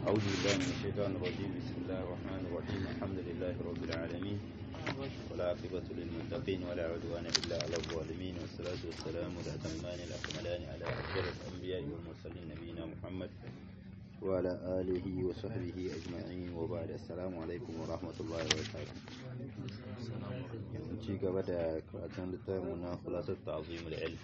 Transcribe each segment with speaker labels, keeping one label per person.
Speaker 1: أعوذ بالله من الشيطان الرجيم بسم الله الرحمن الرحيم الحمد لله رب العالمين ولا عاقبة للمتقين ولا عدوان إلا على الظالمين والصلاة والسلام الأتمان الأكملان على أفضل الأنبياء والمرسلين نبينا محمد وعلى آله وصحبه أجمعين وبعد السلام عليكم ورحمة الله وبركاته ci gaba da karatun littafin na kulasar ta'azimul ilm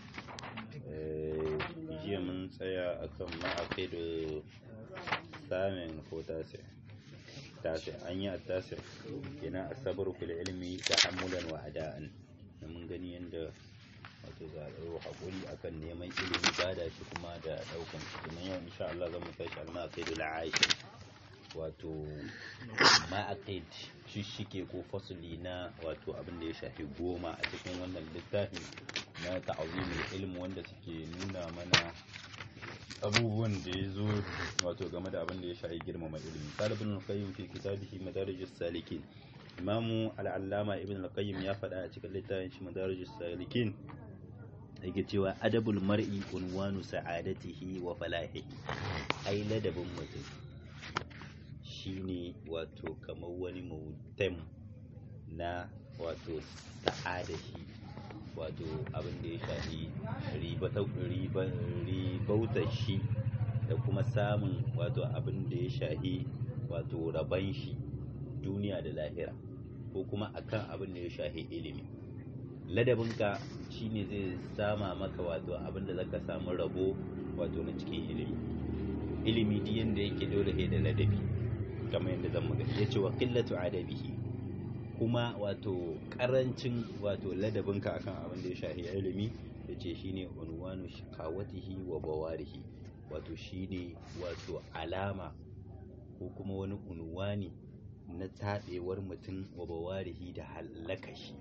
Speaker 1: jiya mun tsaya akan ma'aqidu samin ko tasir tasir an yi tasir kenan asabar fil ilmi ta'ammulan wa ada'an mun gani yanda wato za a ɗau haƙuri akan neman ilimi bada shi kuma da ɗaukan shi kuma yau insha Allah zan mu tashi al-maqidu la'aishir wato ma'aqid shishike ko fasuli na wato abin da ya shafi goma a cikin wannan littafi na ta'azimul ilm wanda suke nuna mana abubuwan da ya zo wato game da abin da ya shafi girmama ilimi talibin al-qayyim fi kitabihi madarijus salikin imamu al-allama ibn al-qayyim ya faɗa a cikin littafin shi madarijus salikin yake cewa adabul mar'i unwanu sa'adatihi wa falahihi ai ladabin mutum shine wato kamar wani mutum na wato sa'ada shi wato abin da ya shafi ribautar shi da kuma samun wato abin da ya shafi wato raban shi duniya da lahira ko kuma akan abin da ya shafi ilimi ladabinka shine zai sama maka wato abin da zaka samu rabo wato na cikin ilimi ilimi duk yanda yake dole da ladabi kamar yadda zan magana ya ce wa qillatu adabihi kuma wato karancin wato ladabinka akan abin da ya shafi ilimi ya ce shine unwanu shikawatihi wa bawarihi wato shine wato alama ko kuma wani unwani na taɓewar mutum wa bawarihi da hallaka shi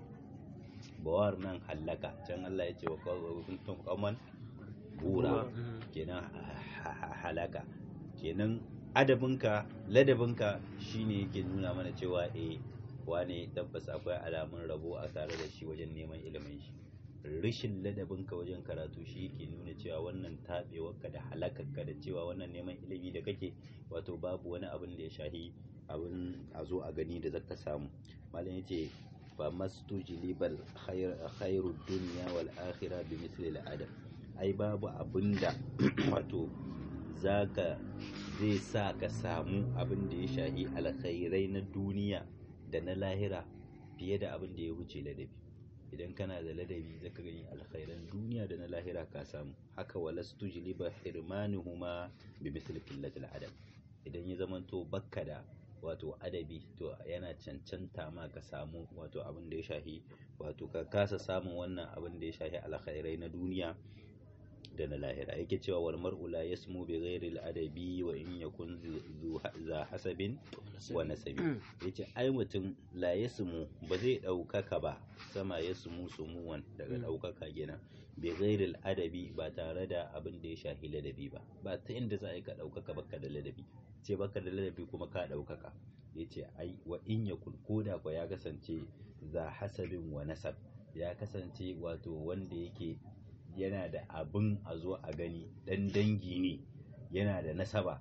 Speaker 1: bawar nan hallaka can Allah ya ce wa kuntum qauman bura kenan halaka kenan adabinka ladabinka shine yake nuna mana cewa eh wane tabbas akwai alamun rabo a tare da shi wajen neman ilimin shi rashin ladabinka wajen karatu shi yake nuna cewa wannan taɓewarka da halakarka da cewa wannan neman ilimi da kake wato babu wani abin da ya shahi abin a zo a gani da zaka samu malam yace fa mastujlibal khairu dunya wal akhirah bi misli al adab ai babu abinda wato zaka zai sa ka samu abin da ya shahi alkhairai na duniya da na lahira fiye da abin da ya wuce ladabi idan kana da ladabi zaka gani alkhairan duniya da na lahira ka samu haka walastu jiliba hirmanuhuma bi misli qillatil adab idan ya zamanto bakka da wato adabi to yana cancanta ma ka samu wato abin da ya shahi wato ka kasa samun wannan abin da ya shahi alkhairai na duniya da na lahira yake cewa wal mar'u la yasmu bi ghairi al adabi wa in yakun za hasabin wa nasabi yace ai mutum la yasmu ba zai daukaka ba sama yasmu sumuwan daga daukaka gina bi ghairi al adabi ba tare da abin da ya shahi ladabi ba ba ta inda za a yi ka daukaka baka da ladabi ce baka da ladabi kuma ka daukaka yace ai wa in yakun koda ko ya kasance za hasabin wa nasab ya kasance wato wanda yake yana da abin a zo a gani dan dangi ne yana da nasaba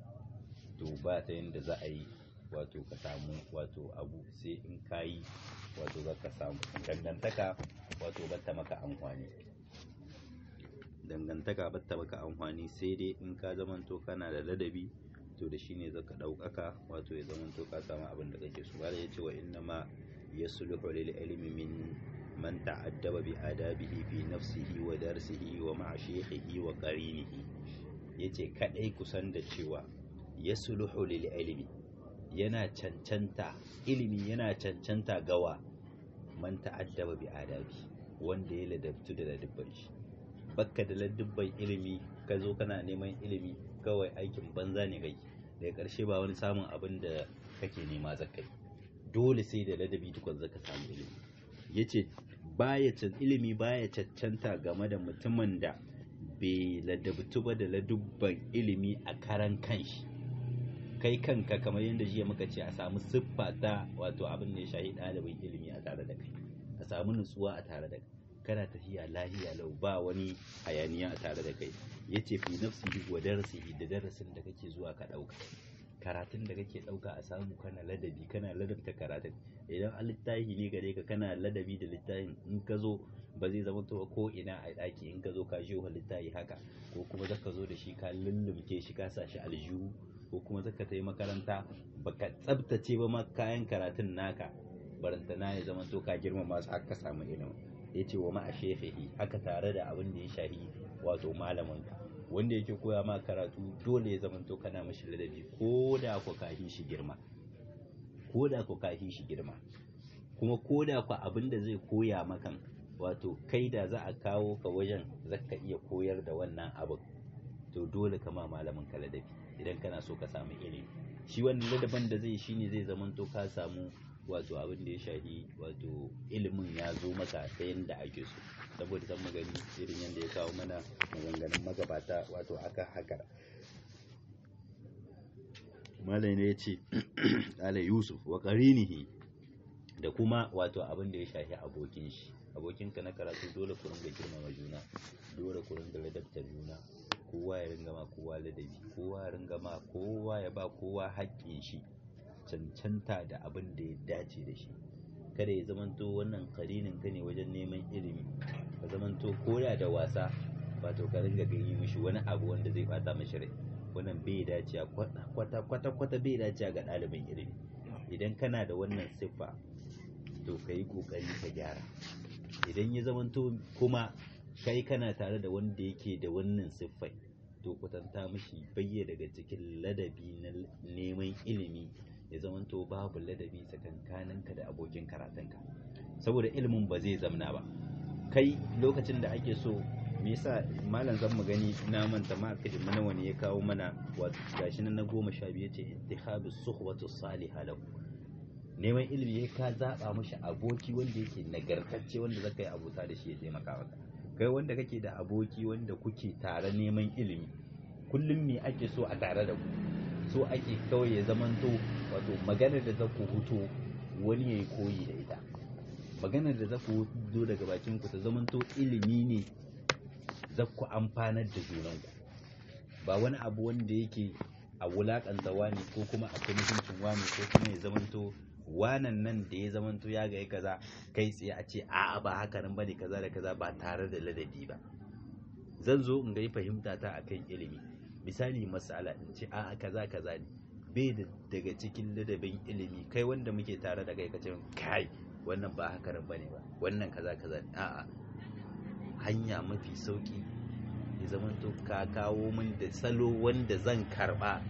Speaker 1: to ba ta yadda za a yi wato ka samu wato abu sai in ka yi wato za ka samu dangantaka wato batta maka amfani dangantaka batta maka amfani sai dai in ka zamanto kana da ladabi to da shine zaka ɗaukaka wato ya zamanto ka samu abin da kake so bala ya ce wa inna ma yasluhu lil ilmi min من تعدب بآدابه في نفسه ودرسه ومع شيخه وقرينه yace kadai kusan da cewa ya suluhu lil ilmi yana cancanta ilimi yana cancanta gawa man ta'addaba bi adabi wanda ya ladabtu da ladabban shi bakka da ladabban ilimi ka zo kana neman ilimi kawai aikin banza ne kai daga karshe ba wani samun abin da kake nema zakai dole sai da ladabi tukun zaka samu ilimi yace baya ilimi baya cancanta game da mutumin da bai ladabtu ba da ladubban ilimi a karan kanshi kai kanka kamar yadda jiya muka ce a samu siffa ta wato abin da ya shahi ɗalibin ilimi a tare da kai a samu nutsuwa a tare da kai kana tafiya lahiya lau ba wani hayaniya a tare da kai yace fi nafsihi wa darasihi da darasin da kake zuwa ka dauka karatun da kake ɗauka a samu kana ladabi kana ladabta karatun idan a littafi ne gare ka kana ladabi da littafin in ka zo ba zai zama to ko ina a ɗaki in ka zo ka shi littafi haka ko kuma zaka zo da shi ka lullumke shi ka sa shi aljihu ko kuma zaka ta yi makaranta baka tsabtace ba ma kayan karatun naka barantana ya zama to ka girmama su haka samu ilimi ya ce wa ma a shefihi haka tare da abin da ya shahi wato malaminka wanda yake koya ma karatu dole ya zama to kana mashi ladabi ko da ku kahi shi girma ko da ku kahi shi girma kuma ko da ku abin da zai koya maka wato kai da za a kawo ka wajen zaka iya koyar da wannan abin to dole ka ma malamin ka ladabi idan kana so ka samu ilimi shi wannan ladaban da zai shine zai zama to ka samu wato abin da ya shahi wato ilimin ya zo maka ta yadda ake so saboda san magani irin yadda ya kawo mana maganganun magabata wato aka haka malai ne ya ce ala yusuf wa qarinihi da kuma wato abin da ya shahi abokin shi abokinka na karatu dole ku ringa girmama juna dole ku ringa ladabta juna kowa ya ringa ma kowa ladabi kowa ya ringa ma kowa ya ba kowa haƙƙin shi cancanta da abin da ya dace da shi kada ya zamanto wannan karinin ka ne wajen neman ilimi ka zamanto koda da wasa wato ka ringa gani mishi wani abu wanda zai bata mishi rai wannan bai dace kwata kwata kwata bai dace ga ɗalibin ilimi idan kana da wannan siffa to ka yi ƙoƙari ka gyara idan ya zamanto kuma kai kana tare da wanda yake da wannan siffai to kwatanta mishi bayya daga cikin ladabi na neman ilimi ya zamanto babu ladabi tsakankaninka da abokin karatunka saboda ilimin ba zai zamna ba kai lokacin da ake so me yasa malam zan mu gani na manta ma kaji mana wani ya kawo mana wato gashi nan na goma sha biyu ce ittihabu suhbatu salihah lahu neman ilimi ya ka zaba mishi aboki wanda yake nagartacce wanda zaka yi abota da shi ya taimaka maka kai wanda kake da aboki wanda kuke tare neman ilimi kullum me ake so a tare da ku so ake kawai ya zamanto wato maganar da za ku huto wani ya yi koyi da ita maganar da za ku huto daga bakin ku ta zamanto ilimi ne za ku amfanar da junanku ba wani abu wanda yake a wulakanta wani ko kuma a kai mutuncin wani ko kuma ya zamanto wanan nan da ya zamanto ya ga kaza kai tsaye a ce a'a ba haka nan bane kaza da kaza ba tare da ladabi ba zan zo in ga fahimta ta akan ilimi misali masala in ce a'a kaza kaza ne bai da daga cikin ladabin ilimi kai wanda muke tare da kai ka ce kai wannan ba haka nan bane ba wannan kaza kaza ne a'a hanya mafi sauki ya zamanto ka kawo min da salo wanda zan karba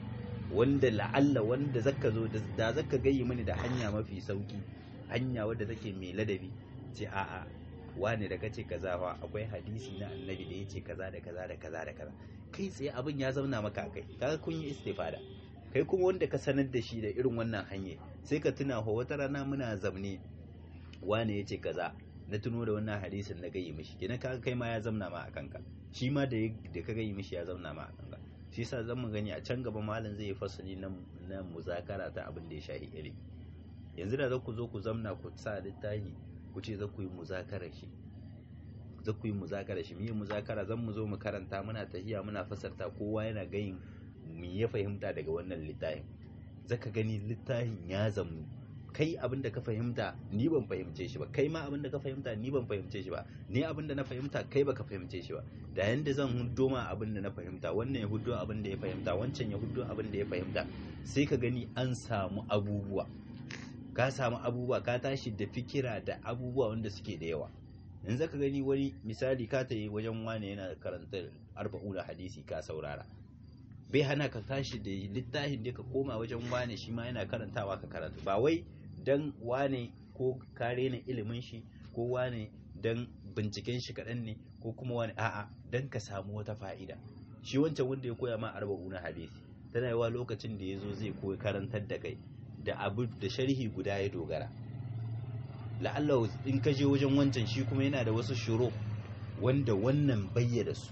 Speaker 1: wanda la'alla wanda zaka zo da zaka gayi mini da hanya mafi sauki hanya wadda take mai ladabi ce a'a wane da kace kaza fa akwai hadisi na annabi da yace kaza da kaza da kaza da kaza kai tsaye abin ya zauna maka kai kaga kun yi istifada kai kuma wanda ka sanar da shi da irin wannan hanya sai ka tuna ho wata rana muna zamne wane yace kaza na tuno da wannan hadisin na gayi mishi kenan kaga kai ma ya zauna ma a kanka shi ma da da ka gayi mishi ya zauna ma a kanka shi yasa zan mu gani a can gaba malam zai yi fasali na na muzakara ta abin da ya shahi ilimi yanzu da za ku zo ku zamna ku sa littafi ku ce za ku yi muzakarar shi za ku yi muzakara shi miye muzakara zan mu zo mu karanta muna tahiya muna fasarta kowa yana gayin mu ya fahimta daga wannan littafin zaka gani littafin ya zamu kai abin da ka fahimta ni ban fahimce shi ba kai ma abin da ka fahimta ni ban fahimce shi ba ni abin da na fahimta kai baka fahimce shi ba da yanda zan huddo ma abin da na fahimta wannan ya huddo abin da ya fahimta wancan ya huddo abin da ya fahimta sai ka gani an samu abubuwa ka samu abubuwa ka tashi da fikira da abubuwa wanda suke da yawa yanzu ka gani wani misali ka tayi wajen wane yana karanta arba'una hadisi ka saurara bai hana ka tashi da littafin da ka koma wajen wane shi ma yana karantawa ka karanta ba wai dan wane ko kare na ilimin shi ko wane dan binciken shi kaɗan ne ko kuma wani a'a dan ka samu wata fa'ida shi wancan wanda ya koya ma arba'una hadisi tana yawa lokacin da ya zo zai koyi karantar da kai da abu da sharhi guda ya dogara la'alla in ka je wajen wancan shi kuma yana da wasu shiro wanda wannan bayyana su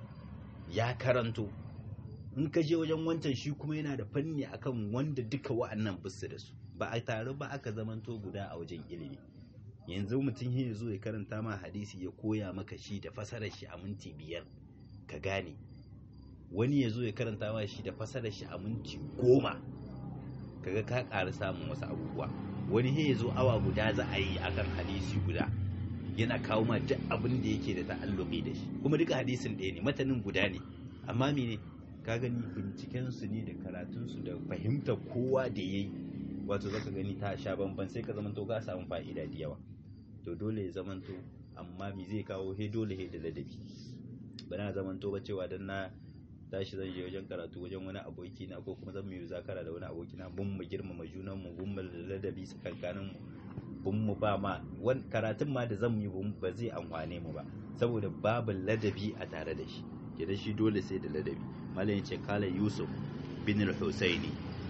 Speaker 1: ya karanto in ka je wajen wancan shi kuma yana da fanni akan wanda duka wa'annan bisu da su ba a tare ba aka zamanto guda a wajen ilimi yanzu mutum ya zo ya karanta ma hadisi ya koya maka shi da fasarar shi a minti biyar ka gane wani ya zo ya karanta ma shi da fasarar shi a minti goma kaga ka ƙara samun wasu abubuwa wani he ya zo awa guda za a yi akan hadisi guda yana kawo ma duk abin da yake da ta'alluqi da shi kuma duka hadisin ɗaya ne matanin guda ne amma mene ka gani binciken su ne da karatun su da fahimtar kowa da yayi wato zaka gani ta sha bamban sai ka zamanto ka samu fa'ida da yawa to dole ya zamanto amma me zai kawo he dole he da ladabi ba na zamanto ba cewa dan na tashi zan je wajen karatu wajen wani aboki na ko kuma zan mu yi zakara da wani aboki na bun mu girmama junan mu bun mu ladabi tsakankanin mu bun mu ba ma karatun ma da zan yi ba zai amfane mu ba saboda babu ladabi a tare da shi kenan shi dole sai da ladabi malam yace kala yusuf bin al-husaini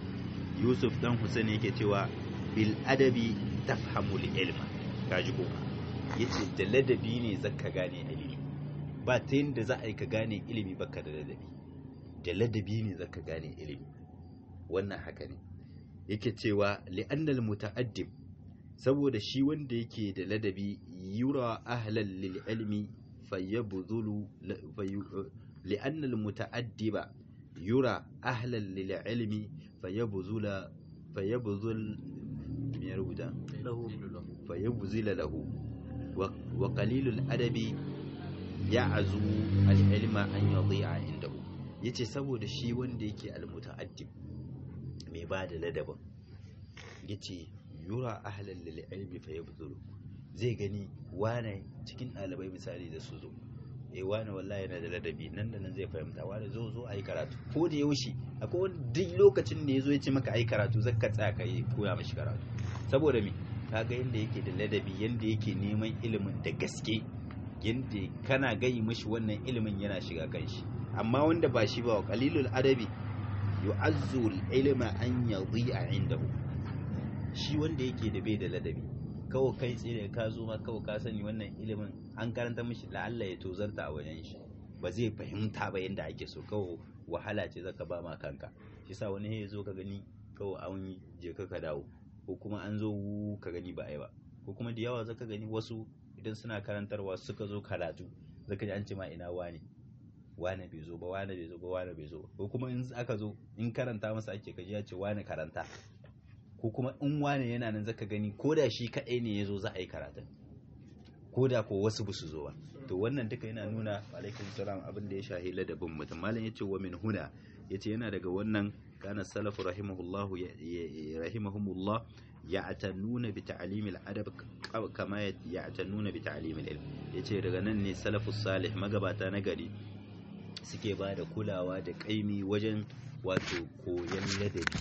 Speaker 1: yusuf dan husaini yake cewa bil adabi tafhamu ilma kaji ko yace da ladabi ne zaka gane ilimi ba ta yadda za a yi ka gane ilimi baka da ladabi da ladabi ne zaka gane ilimi wannan haka ne yake cewa li'annal muta'addib saboda shi wanda yake da ladabi yura ahlal lil ilmi fayabdhulu li'annal muta'addiba yura ahlal lil ilmi fayabdhula fayabdhul me ya rubuta fayabdhula lahu wa qalilul adabi ya'azu al-ilma an yadhi'a indahu yace saboda shi wanda yake al-muta'addib mai ba da ladabin yace yura ahlal lil ilmi fa yabdhulu zai gani wane cikin ɗalibai misali da su zo eh wane wallahi yana da ladabi nan da nan zai fahimta wane zo zo ayi karatu ko da yaushe akwai wani duk lokacin da yazo ya ce maka ayi karatu zaka tsaya ka yi koya mishi karatu saboda me kaga yanda yake da ladabi yanda yake neman ilimin da gaske yanda kana gayi mishi wannan ilimin yana shiga kanshi amma wanda ba shi ba qalilul adabi yu'azzu al-ilma an yadhi'a indahu shi wanda yake da bai da ladabi kawai kai tsaye ka zo ma kawai ka sani wannan ilimin an karanta mishi la'alla ya tozarta a wajen shi ba zai fahimta ba yanda ake so kawai wahala ce zaka ba ma kanka shi sa wani ya zo ka gani kawai an yi je ka ka dawo ko kuma an zo ka gani ba ai ba ko kuma da yawa zaka gani wasu idan suna karantarwa suka zo karatu zaka ji an ce ma ina wani wane bai zo ba wane bai zo ba wane bai zo ba ko kuma in aka zo in karanta masa ake kaji ya ce wane karanta ko kuma in wane yana nan zaka gani ko da shi kaɗai ne ya zo za a yi karatun ko da ko wasu ba su zo ba to wannan duka yana nuna alaikum salam abin da ya shahi ladabin mutum malam yace wa min huna yace yana daga wannan kana salafu rahimahullah rahimahumullah ya'tanuna bi ta'lim al-adab kama ya'tanuna bi ta'lim al-ilm yace daga nan ne salafus salih magabata na gari suke ba da kulawa da kaimi wajen wato koyon ladabi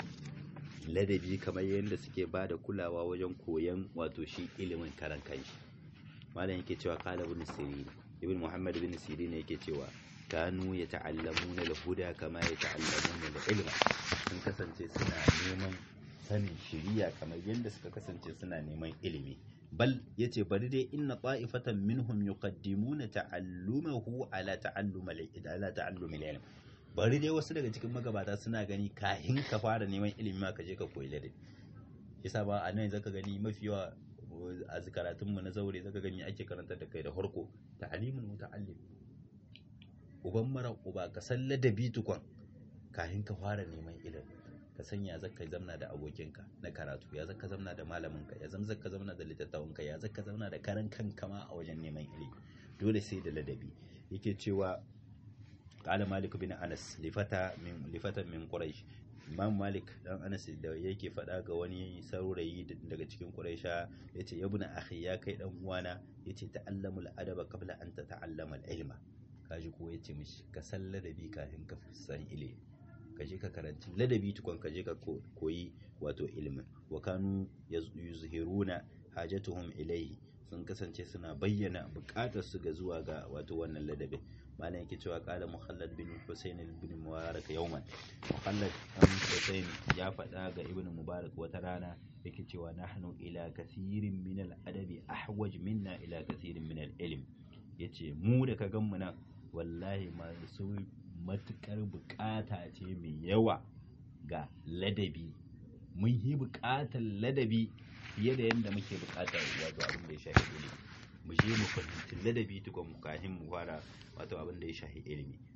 Speaker 1: ladabi kamar yadda suke ba da kulawa wajen koyon wato shi ilimin karan kanshi malam yake cewa qala ibn sirin ibn muhammad ibn sirin yake cewa kanu ya ta'allamuna al-huda kama ya ta'allamuna al-ilma sun kasance suna neman sanin shiriya kamar yadda suka kasance suna neman ilimi bal yace bari dai inna ta'ifatan minhum yuqaddimuna ta'allumahu ala ta'allum ala ta'allum al-ilm bari dai wasu daga cikin magabata suna gani kahin ka fara neman ilimi ma ka je ka koyi ladabi yasa ba a nan zaka gani mafi yawa a karatun mu na zaure zaka gani ake karantar da kai da harko ta'limul muta'allim uban mara uba ka san ladabi tukun kahin ka fara neman ilimi ka san ya zaka zamna da abokinka na karatu ya zaka zamna da malaminka ya zama zaka zamna da littattafanka ya zaka zamna da karan kanka ma a wajen neman ilimi dole sai da ladabi yake cewa qala malik bin anas lifata min lifatan min quraish imam malik dan anas da yake faɗa ga wani saurayi daga cikin quraisha yace ya buna akhi ya kai dan uwana yace ta'allamul adaba qabla an tata'allama al-ilma kaji ko yace mishi ka san ladabi kafin ka san ilimi ka je ka karanci ladabi tukun ka je ka koyi wato ilimin wa kanu yuzhiruna hajatuhum ilayhi sun kasance suna bayyana bukatar su ga zuwa ga wato wannan ladabin malam yake cewa kala muhallad bin husayn bin mubarak yawman muhallad bin husayn ya faɗa ga ibn mubarak wata rana yake cewa nahnu ila kathirin min al-adabi ahwaj minna ila kathirin min al-ilm yace mu da ka gan mu nan wallahi masu matukar bukata ce mai yawa ga ladabi mun yi bukatar ladabi fiye da yadda muke bukatar wato abin da ya shafi ilimi mu je mu fahimci ladabi tukun mu kafin mu fara wato abin da ya shafi ilimi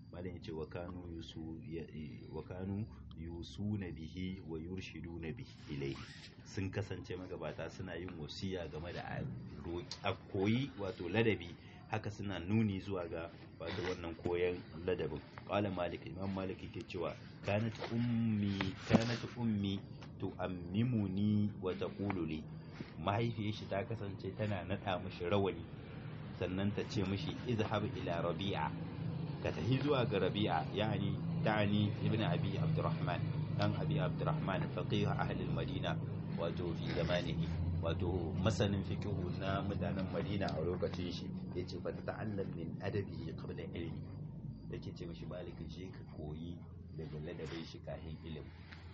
Speaker 1: malam yace wa kanu yusu wa kanu yusuna bihi wa yurshiduna bihi ilayhi sun kasance magabata suna yin wasiya game da a koyi wato ladabi haka suna nuni zuwa ga wato wannan koyon ladabin qala malik imam malik yake cewa kanat ummi kanat ummi tu'ammimuni wa taqulu li mahaifiyar shi ta kasance tana nada mishi rawani sannan ta ce mishi izhab ila rabi'a ka tafi zuwa ga rabi'a yani ta'ani ibn abi abdurrahman dan abi abdurrahman faqih ahli al-madina wato fi zamanihi wato masanin fikihu na mutanen madina a lokacin shi ya ce fa ta'allam min adabi qabla ilmi yake ce mishi maliki je ka koyi daga ladabin shi kahin ilimi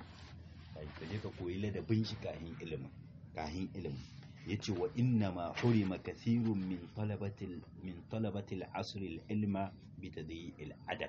Speaker 1: ka je ka koyi ladabin shi kahin ilimi kahin ilimi yace wa inna ma hurima kathirun min talabatil min talabatil asr al ilma bi tadyi'il adab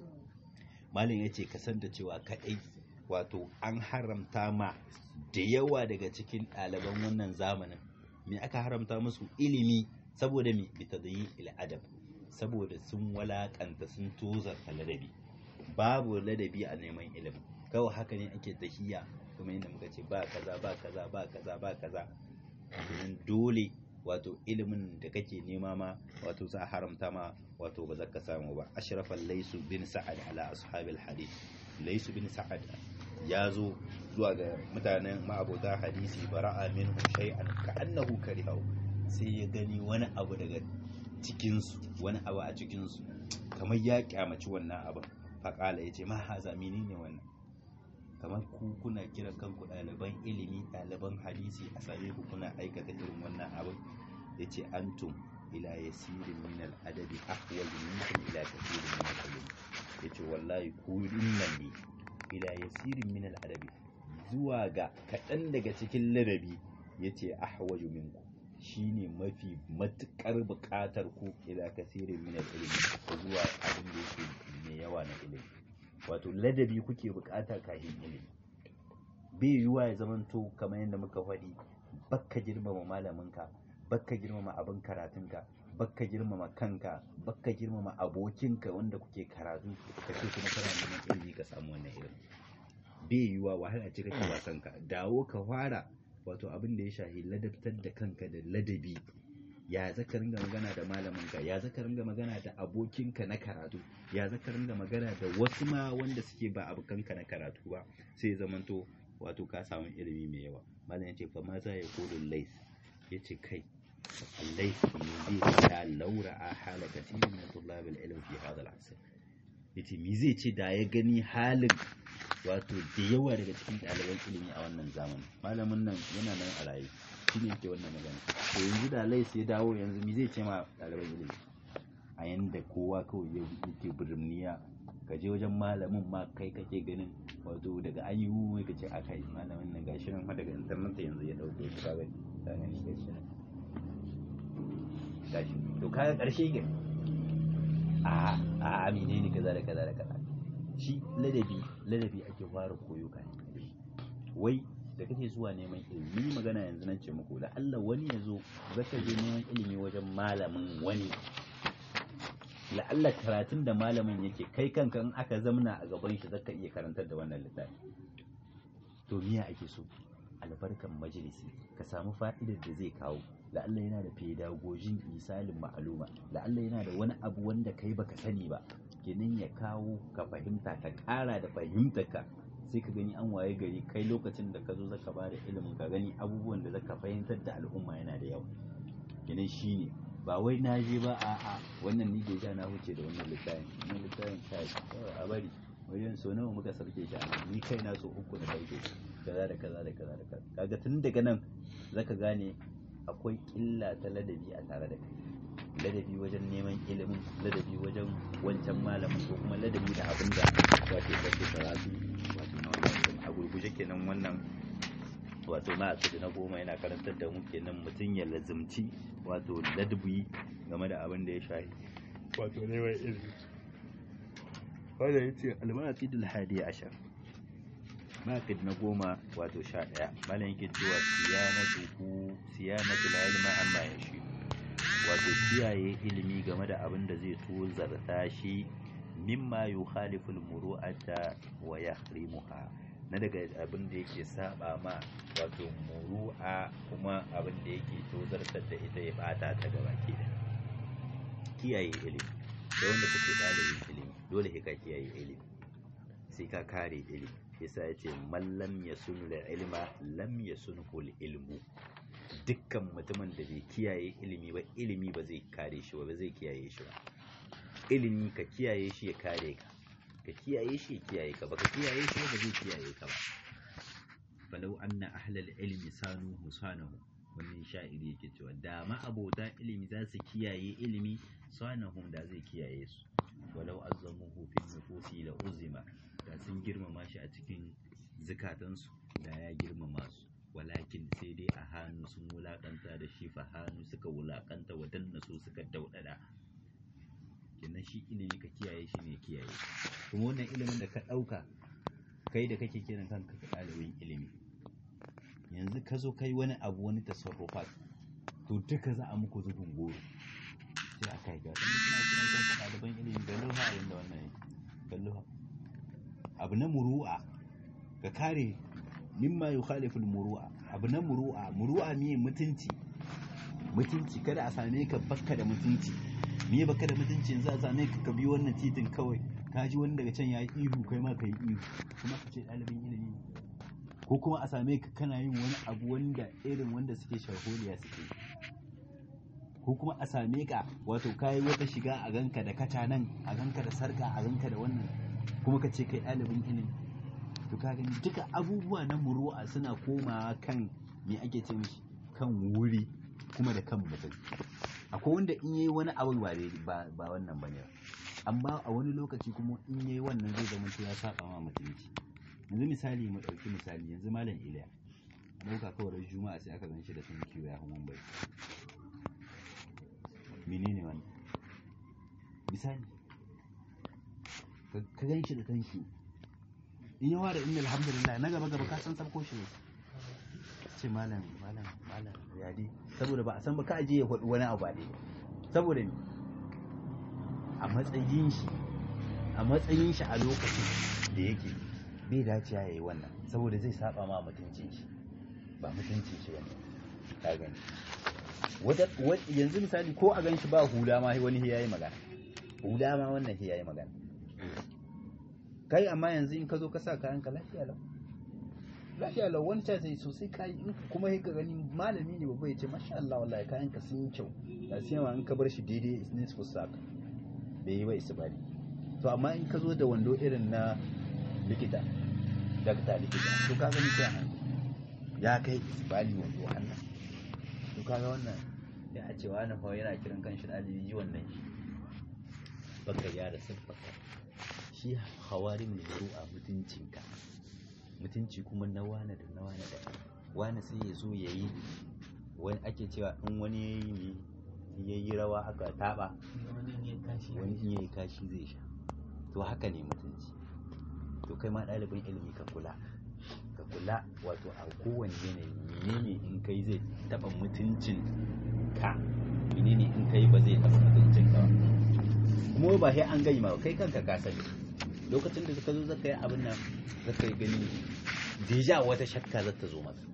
Speaker 1: malin yace ka san da cewa kadai wato an haramta ma da yawa daga cikin ɗaliban wannan zamanin me aka haramta musu ilimi saboda me bi tadyi'il adab saboda sun walakanta sun tozarta ladabi babu ladabi a neman ilimi kawai haka ne ake tahiya kuma yadda muka ce ba kaza ba kaza ba kaza ba kaza domin dole wato ilimin da kake nema ma wato za a haramta ma wato ba za ka samu ba ashrafal laisu bin sa'ad ala ashabil hadith laisu bin sa'ad ya zo zuwa ga mutanen ma'abota hadisi bara'a minhum shay'an ka'annahu karihahu sai ya gani wani abu daga cikinsu wani abu a cikinsu kamar ya kyamaci wannan abin faƙala ya ce ma haza menene wannan kamar ku kuna kiran kanku ɗaliban ilimi ɗaliban hadisi a same ku kuna aikata irin wannan abin ya ce antum ila yasirin min al'adabi ahwal minkum ila kathirin min al-ilm ya ce wallahi ku nan ne ila yasirin min al'adabi zuwa ga kaɗan daga cikin ladabi ya ce ahwaju minku shine mafi matuƙar buƙatar ku ila kasirin min ilimi zuwa abin da yake mai yawa na ilimi wato ladabi kuke buƙata kafin ilimi bai yiwuwa ya zamanto kamar yadda muka faɗi bakka girmama malaminka bakka girmama abin karatunka bakka girmama kanka bakka girmama abokinka wanda kuke karatu ka ce kuma kana neman ilimi ka samu wannan ilimi bai yiwuwa wahala ce kake wa kanka dawo ka fara wato abin da ya shahi ladabtar da kanka da ladabi ya zaka ringa magana da malaminka ya zaka ringa magana da abokinka na karatu ya zaka ringa magana da wasu ma wanda suke ba abokanka na karatu ba sai zamanto wato ka samu ilimi mai yawa malam ya ce fa ma za ya kodo lais ya ce kai lais ne zai ta laura a hala kasirin na tullabin ilm fi hadal asr yace me zai ce da ya gani halin wato da yawa daga cikin ɗaliban ilimi a wannan zamani malamin nan yana nan a raye shi ne yake wannan magana to yanzu da lais ya dawo yanzu me zai ce ma ɗaliban ilimi a yanda kowa kawai ya yake birniya ka je wajen malamin ma kai kake ganin wato daga an yi wuwa ka ce aka yi malamin nan gashi nan fa daga internet yanzu ya dauke shi kaga ta gani gashi nan gashi to kaga karshe ga a a amine ne kaza da kaza da kaza shi ladabi ladabi ake fara koyo kan wai da kake zuwa neman ilimi magana yanzu nan ce muku da Allah wani ya zo zaka je neman ilimi wajen malamin wani la'alla karatun da malamin yake kai kanka in aka zamna a gaban shi zaka iya karantar da wannan littafi to miya ake so albarkan majalisi ka samu fa'idar da zai kawo la'alla yana da pedagogin misalin ma'aluma la'alla yana da wani abu wanda kai baka sani ba kenan ya kawo ka fahimta ka ƙara da fahimtarka sai ka gani an waye gari kai lokacin da ka zo zaka ba da ilimin ka gani abubuwan da zaka fahimtar da al'umma yana da yawa kenan shine ba wai na je ba a a wannan ni da na huce da wannan littafin wannan littafin kai a bari wajen so nawa muka sarke shi a ni kai na so uku na sarke shi kaza da kaza da kaza da kaza kaga tun daga nan zaka gane akwai illa ta ladabi a tare da kai ladabi wajen neman ilimin ladabi wajen wancan malamin ko kuma ladabi da abin da wato kake karatu wato na wannan a gurguje kenan wannan wato na asiri na goma yana karantar da mu kenan mutum ya lazimci wato ladabi game da abin da ya shahi wato neman ilimi wanda ya ce almanaqidul hadi ashar maqid na goma wato sha ɗaya malam yake cewa siyanatuhu siyanatul ilma amma yashi wato kiyaye ilimi game da abin da zai tozarta shi mimma yukhalifu al-muru'ata wa yahrimuha na daga abin da yake saba ma wato muru'a kuma abin da yake tozartar da ita ya bata ta gaba ke da kiyaye ilimi da wanda kake dalibin ilimi dole ka kiyaye ilimi sai ka kare ilimi yasa yace man lam yasunu da ilma lam yasunhu ilmu dukkan mutumin da bai kiyaye ilimi ba ilimi ba zai kare shi ba zai kiyaye shi ba ilimi ka kiyaye shi ya kare ka ka kiyaye shi ya kiyaye ka ba ka kiyaye shi ba zai kiyaye ka ba falau anna ahlal ilmi sanu musanahu wannan sha'iri yake cewa da ma abota ilimi za su kiyaye ilimi sanahum da zai kiyaye su walau azzamuhu fil nufusi la uzima da sun girmama shi a cikin zukatansu da ya girmama su walakin sai dai a hannu sun wulakanta da shi fa hannu suka wulakanta wadanna su suka daudada kenan shi ilimi ka kiyaye shi ne kiyaye kuma wannan ilimin da ka ɗauka kai da kake kiran kanka ka ɗalibin ilimi yanzu ka zo kai wani abu wani tasarrufat to duka za a muku zubin goro sai a kai ga kuma suna kiran kanka ɗaliban ilimi ga luha yanda wannan yake ga luha abu na muru'a ka kare mimma yukhalifu muru'a abu na muru'a muru'a miye mutunci mutunci kada a same ka bakka da mutunci me baka da mutunci yanzu a same ka ka bi wannan titin kawai ka ji wani daga can ya yi ihu kai ma ka yi ihu kuma ka ce ɗalibin ilimi ko kuma a same ka kana yin wani abu wanda irin wanda suke sharholiya suke ko kuma a same ka wato kayi wata shiga a ganka da kata nan a ganka da sarka a ganka da wannan kuma ka ce kai ɗalibin ilimi to ka gani duka abubuwa na muru'a suna komawa kan me ake ce mishi kan wuri kuma da kan mutum akwai wanda in yayi wani abu ba ba wannan bane ba amma a wani lokaci kuma in yayi wannan zai zama ya saba ma mutunci yanzu misali mu dauki misali yanzu malam Iliya a dauka kawai juma'a sai aka ganshi da tunki ya hawan bai menene wannan misali ka ganshi da tanki in yawa da inna alhamdulillah na gaba gaba ka san sabko shi ne ce malam malam malam yadi saboda ba a san ba ka aje ya faɗi wani abu ne saboda ne a matsayin shi a matsayin shi a lokacin da yake bai dace ya yi wannan saboda zai saba ma mutuncin shi ba mutuncin shi bane ka gani wata yanzu misali ko a gan shi ba hula ma wani ya yi magana hula ma wannan ya yi magana kai amma yanzu in ka zo ka sa kayan ka lafiya lau lafiya lau wani ta sai sosai kayi in kuma ka gani malami ne babba ya ce masha Allah wallahi kayan ka sun yi kyau da sai ma in ka bar shi daidai is ne su saka bai yi ba isbari to amma in ka zo da wando irin na likita dakta likita to ka gani sai hannu ya kai isbali wando hannu to kaga wannan ya ce wani fa yana kiran kanshi ɗalibi yi wannan shi baka gyara siffaka shi hawari mai a mutuncinka mutunci kuma na wane da na wane da wane sai ya zo ya yi wani ake cewa in wani ya yi ne ya yi rawa aka taba wani in ya yi kashi zai sha to haka ne mutunci to kai ma ɗalibin ilimi ka kula ka kula wato a kowane yanayi menene in kai zai taɓa mutuncin ka menene in kai ba zai taɓa mutuncin ka ba kuma ba sai an gai ma kai kanka ka sani lokacin da ka zo zaka yi abin nan zaka yi gani deja wata shakka za ta zo maka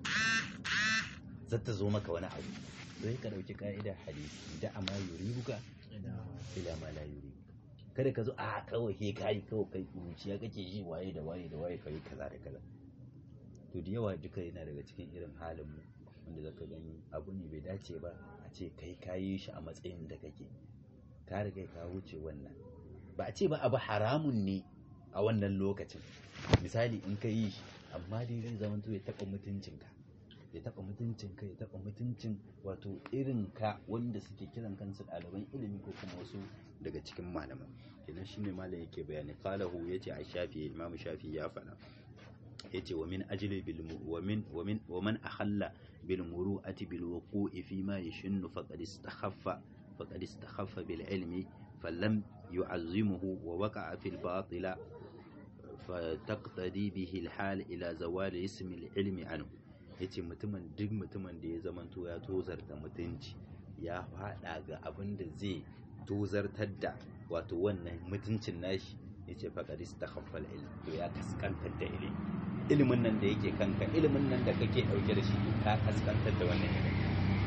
Speaker 1: za ta zo maka wani abu sai ka dauki ka'idar hadisi da amma yuribuka ila ma la yuribuka kada ka zo a kawai he kai kawai kai kuruciya kake yi waye da waye da waye kai kaza da kaza to da yawa duka yana daga cikin irin halin mu wanda zaka gani abu ne bai dace ba a ce kai kayi shi a matsayin da kake ka riga ka wuce wannan ba a ce ba abu haramun ne a wannan lokacin misali in ka yi shi amma dai zai zama ya taɓa mutuncinka ya taɓa mutuncinka ya taɓa mutuncin wato irin ka wanda suke kiran kansu ɗaliban ilimi ko kuma wasu daga cikin malaman kenan shine malam yake bayani qalahu yace a shafi imamu shafi ya faɗa yace wa min ajli bil wa min wa min wa man akhalla bil muru'ati bil wuqu'i fi ma yashunnu faqad istakhaffa faqad istakhaffa bil ilmi falam yu'azzimuhu wa waqa'a fil batila فتقتدي به الحال إلى زوال اسم العلم عنه yace mutumin duk mutumin da ya zamanto ya tozarta mutunci ya faɗa ga abin da zai tozartar da wato wannan mutuncin nashi yace faqad istakhaffal ilm to ya kaskantar da ilimi ilimin nan da yake kanka ilimin nan da kake dauke da shi ka kaskantar da wannan ilimi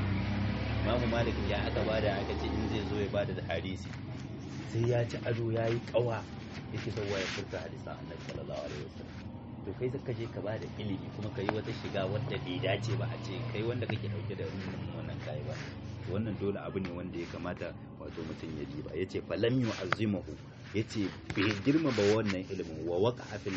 Speaker 1: Imamu Malik ya aka bada aka ce in zai zo ya bada da hadisi sai ya ci ado ya yi kawa yake zauwa ya furta hadisan Annabi sallallahu alaihi wasallam to kai zaka je ka bada ilimi kuma kai wata shiga wanda bai dace ba a ce kai wanda kake dauke da wannan kai ba wannan dole abu ne wanda ya kamata wato mutum ya ji ba yace falam yu'azzimahu yace bai girmama wannan ilimin wa waqa'a fil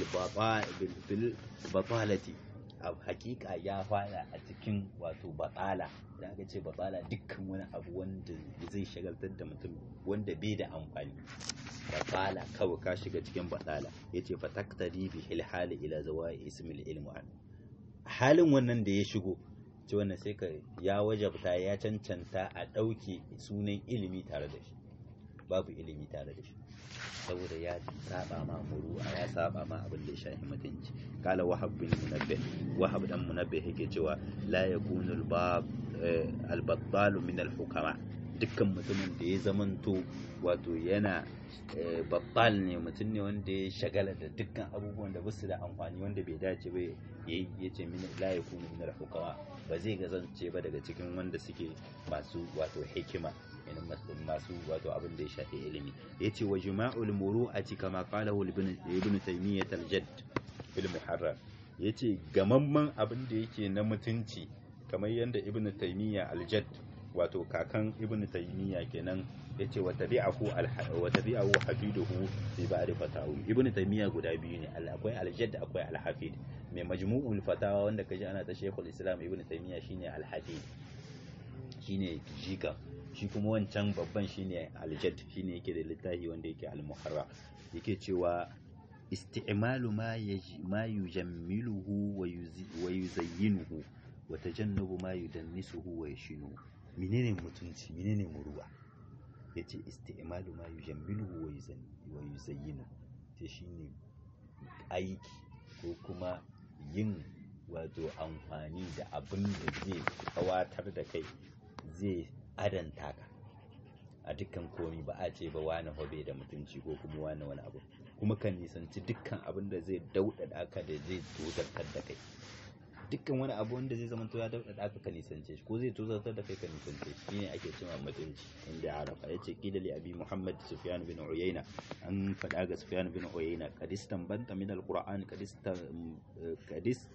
Speaker 1: fil batalati a hakika ya fada a cikin wato batsala da aka ce batsala dukkan wani abu wanda zai shagaltar da mutum wanda bai da amfani batsala kawai ka shiga cikin batsala ya ce fataktari bi hilhali ila zawa ismil ilmu an halin wannan da ya shigo ce wannan sai ka ya wajabta ya cancanta a ɗauke sunan ilimi tare da shi babu ilimi tare da shi saboda ya saba ma muru'a ya saba ma abin da ya shafi mutunci kala wahab bin munabbih wahab dan munabbih yake cewa la yakunu al-bab al-battal min al-hukama dukkan mutumin da ya zamanto wato yana battal ne mutum ne wanda ya shagala da dukkan abubuwan da basu da amfani wanda bai dace ba yayi yace min la yakunu min al-hukama ba zai gazance ba daga cikin wanda suke masu wato hikima yana masu wato abin da ya shafi ilimi ya ce wa jima'ul muru'ati kama qalahu ibn taymiyyah al-jadd fil muharrar ya ce gamamman abin da yake na mutunci kamar yadda ibn taymiyyah al-jadd wato kakan ibn taymiyyah kenan ya ce wa tabi'ahu wa tabi'ahu hafiduhu fi ba'd fatawi ibn taymiyyah guda biyu ne akwai al-jadd akwai al-hafid mai majmu'ul fatawa wanda kaji ana ta shaykhul islam ibn taymiyyah shine al-hafid shine jika shi kuma wancan babban shine aljad shine yake da littafi wanda yake al-muharra yake cewa isti'malu ma ma yujammiluhu wa yuzayyinuhu wa tajannubu ma yudannisuhu wa yashinu menene mutunci menene muruwa yace isti'malu ma yujammiluhu wa yuzayyinu ce shine aiki ko kuma yin wato amfani da abin da zai kawatar da kai zai adanta ka a dukkan komi ba a ce ba wani hobe da mutunci ko kuma wani wani abu kuma kan nisanci dukkan abin da zai daudada ka da zai tozartar da kai dukkan wani abu wanda zai zama to ya daudada ka ka nisance shi ko zai tozartar da kai ka nisance shi shine ake cewa mutunci inda arafa yace kila li abi muhammad sufyan bin uyayna an faɗa ga sufyan bin uyayna qadistan banta min alquran qadistan qadis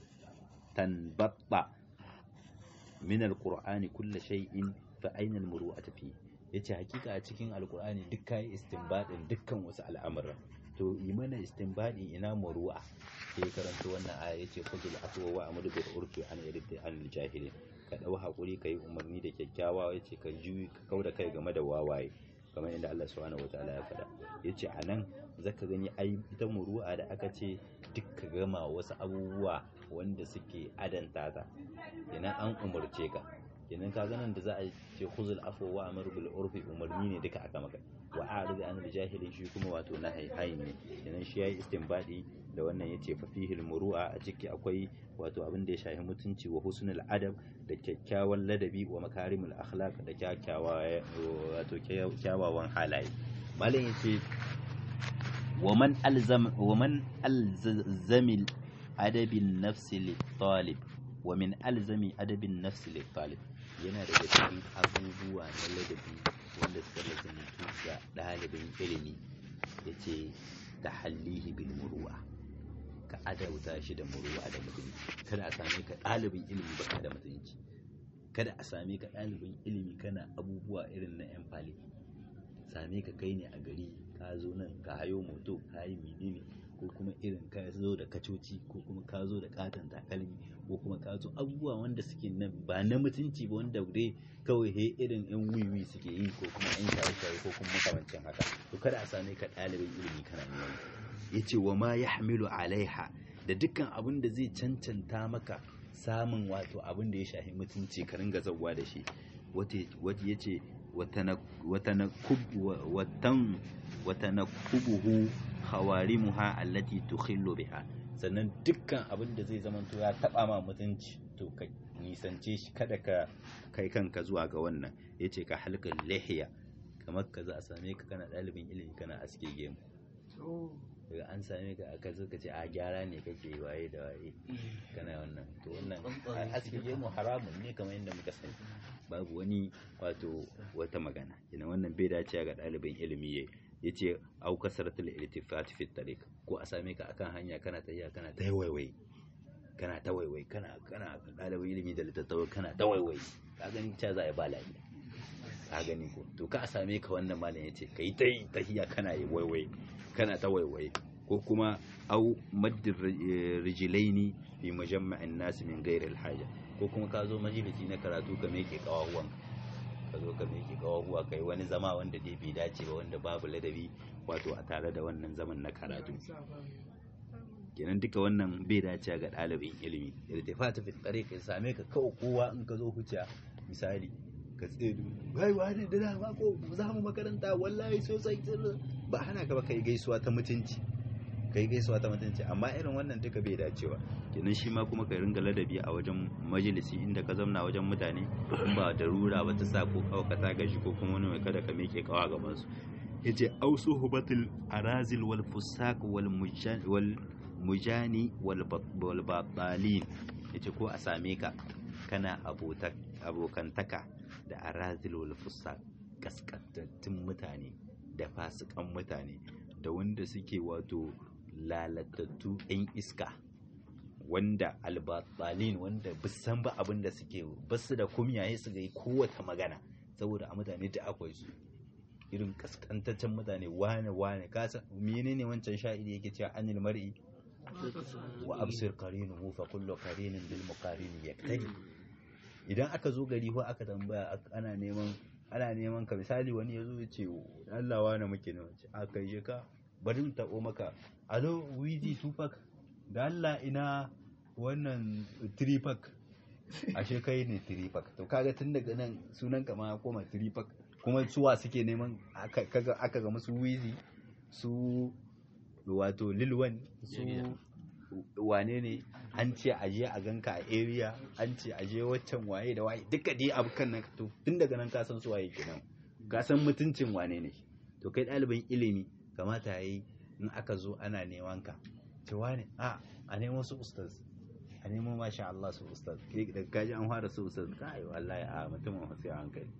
Speaker 1: tanbatta min alqur'ani kullu shay'in fa aina almuru'atu fi yace hakika a cikin alqur'ani duk kai istinbadin dukkan wasu al'amura to yi mana istinbadi ina muru'a sai karanto wannan aya yace khudul afwa wa amru bil urfi an yarda an jahilin ka dau hakuri kai umarni da kyakkyawa yace ka juyi ka kauda kai game da wawaye kamar inda Allah subhanahu wataala ya faɗa yace anan zaka gani ai ita muru'a da aka ce duk ka gama wasu abubuwa wanda suke adanta ta kenan an umarce ka kenan ka ganin da za a ce khuzul afwa wa amru bil urfi umarni ne duka aka maka wa a'rid an jahilin shi kuma wato na hayhayi ne kenan shi yayi istinbadi da wannan yace fa fihi al muru'a a ciki akwai wato abin da ya shafi mutunci wa husnul adab da kyakkyawan ladabi wa makarimul akhlaq da kyakkyawa wato kyawawan halaye malam yace ومن ألزم ومن ألزم أدب النفس للطالب ومن ألزم أدب النفس للطالب yana daga cikin abubuwa na ladabi wanda suka lazantu ga ɗalibin ilimi ya ce ta hallihi bil muruwa ka adauta shi da muruwa da mutunci kada a same ka ɗalibin ilimi ba da mutunci kada a same ka ɗalibin ilimi kana abubuwa irin na yan fali same ka kai ne a gari ka zo nan ka hayo moto ka yi menene ko kuma irin ka zo da kacoci ko kuma ka zo da katon takalmi ko kuma ka zo abubuwa wanda suke nan ba na mutunci ba wanda dai kawai he irin yan wiwi suke yi ko kuma yan shaye-shaye ko kuma makamancin haka to kada a same ka ɗalibin ilimi kana neman ya ce wa ma ya hamilu alaiha da dukkan abin da zai cancanta maka samun wato abin da ya shafi mutunci ka ringa zauwa da shi wata ya ce watanakubuhu hawarimuha allati tukhillu biha sannan dukkan abin da zai zamanto ya taba ma mutunci to ka nisance shi kada ka kai kanka zuwa ga wannan yace ka halqal lihiya kamar ka za a same ka kana ɗalibin ilimi kana aske gemu daga an same ka aka zo ka ce a gyara ne kake waye da waye kana wannan to wannan aske gemu haramun ne kamar yadda muka sani babu wani wato wata magana ina wannan bai dace ga ɗalibin ilimi yayi yace au kasratul iltifat fi tariq ko a same ka akan hanya kana tafiya kana ta waiwai kana ta waiwai kana kana ɗalibin ilimi da littattafai kana ta waiwai ka gani ta za a yi ba lafiya ka gani ko to ka same ka wannan malam yace kai ta yi tahiya kana yi waiwai kana ta waiwai ko kuma au maddir rijilaini fi majamma'in nas min ghairi alhaja ko kuma ka zo majalisi na karatu ka meke kawahuwan ka zo ka meke kawahuwa kai wani zama wanda dai bai dace ba wanda babu ladabi wato a tare da wannan zaman na karatu kenan duka wannan bai dace ga ɗalibin ilimi irtifata fi tsare ka same ka kawai kowa in ka zo huciya misali ka tsaye bai wani da dama ko za mu makaranta wallahi sosai ba hana ka ba kai gaisuwa ta mutunci kai gaisuwa ta mutunci amma irin wannan duka bai dacewa kenan shi ma kuma ka ringa ladabi a wajen majalisi inda ka zauna wajen mutane in ba da rura ba ta sa ko kawai ka ta gaji ko kuma wani mai kada ka miƙe kawa gaban su yace ausu hubatul arazil wal fusaq wal wal mujani wal batalin yace ko a same ka kana abokantaka da arazil wal fusaq kaskantattun mutane da fasikan mutane da wanda suke wato lalatattu 'yan iska wanda albatsalin wanda bisan ba abin da suke basu da kumyaye su ga kowace magana saboda a mutane da akwai su irin kaskantaccen mutane wane wane kasa menene wancan sha'iri yake cewa anil mar'i wa absir qarinuhu fa kullu qarinin bil muqarin yaktabi idan aka zo gari ko aka tambaya ana neman ana neman ka misali wani ya zo ya ce Allah wane muke ne wace a kai je ka bari mu taɓo maka alo wizi tupac da Allah ina wannan tripac ashe kai ne tripac to kaga tun daga nan sunan ka ma koma tripac kuma suwa suke neman aka ga musu wizi su wato lilwan su wane ne an ce aje a ganka a area an ce aje waccan waye da waye duka dai abu kan nan to tun daga nan ka san su waye kenan ka san mutuncin wane ne to kai ɗalibin ilimi kamata yayi in aka zo ana neman ka ce wane a a nemo su ustaz a nemo masha Allah su ustaz kai da kaji an fara su ustaz kai wallahi a mutumin sai hankali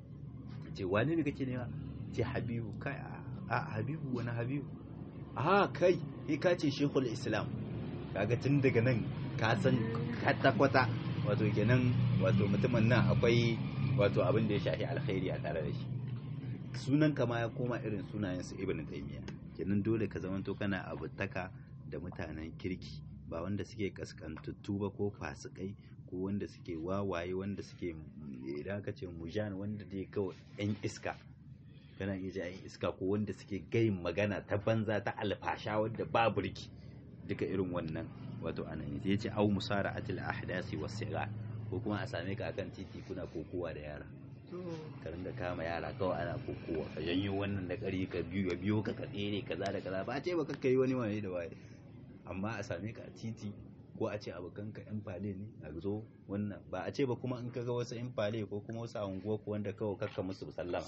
Speaker 1: ce wane ne kake nema ce habibu kai a habibu wani habibu a kai kai ka ce shekul islam kaga tun daga nan ka san kwata wato kenan wato mutumin nan akwai wato abin da ya shafi alkhairi a tare da shi sunan kama ya koma irin sunayen su ibn taymiya kenan dole ka zamanto kana abutaka da mutanen kirki ba wanda suke kaskantattu ba ko fasikai ko wanda suke wawaye wanda suke idan ka ce mujan wanda dai kawai yan iska kana iya ji yan iska ko wanda suke gayin magana ta banza ta alfasha wadda ba burki duka irin wannan wato anan ya ce au musara'atil ahdasi was sigar ko kuma a same ka akan titi kuna kokowa da yara ka ringa kama yara kawai ana kokowa ka janyo wannan da kari ka biyo ka biyo ka tsere kaza da kaza ba a ce ba ka kai wani waye da waye amma a same ka a titi ko a ce abokan ka yan fale ne a zo wannan ba a ce ba kuma in ka ga wasu yan fale ko kuma wasu a unguwa ko wanda kawai kakka musu sallama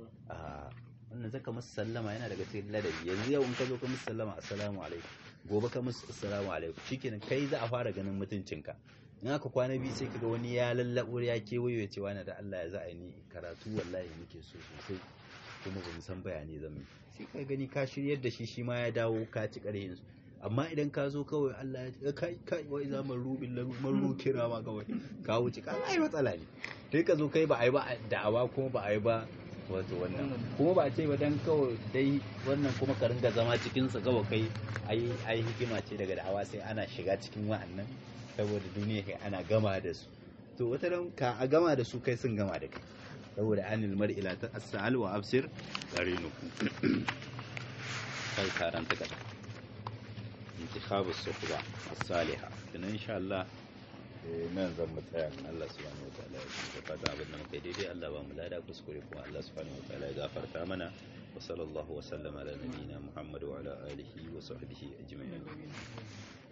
Speaker 1: a wannan zaka musu sallama yana daga cikin ladabi yanzu yau in ka zo ka musu sallama assalamu alaikum gobe ka musu assalamu alaikum shikenan kai za a fara ganin mutuncinka in aka kwana biyu sai kaga wani ya lallabo ya kewayo ya ce wani da Allah ya za a ni karatu wallahi nake so sosai kuma ba mu san bayani zan yi sai ka gani ka shiryar da shi shi ma ya dawo ka ci ƙarhin su amma idan ka zo kawai Allah ya kai kai wai za man rubin maru kira ma kawai ka wuce ka ai matsala ne sai ka zo kai ba ai ba da'awa kuma ba ai ba wato wannan kuma ba a ce ba dan kawai dai wannan kuma ka ringa zama cikin su kawai kai ai ai hikima ce daga da'awa sai ana shiga cikin wa'annan saboda duniya kai ana gama da su to wata ran ka a gama da su kai sun gama da kai saboda anil mar'i la ta'sal wa absir qarinuku kai karanta kada intikhabu suhba as-salihah dan insha Allah nan zan mu tsaya Allah subhanahu wataala ya shi fata abin da muka daidai Allah ba mu lada kuskure kuma Allah subhanahu wataala ya gafarta mana wa sallallahu wa sallama ala nabiyyina Muhammad wa ala alihi wa sahbihi ajma'in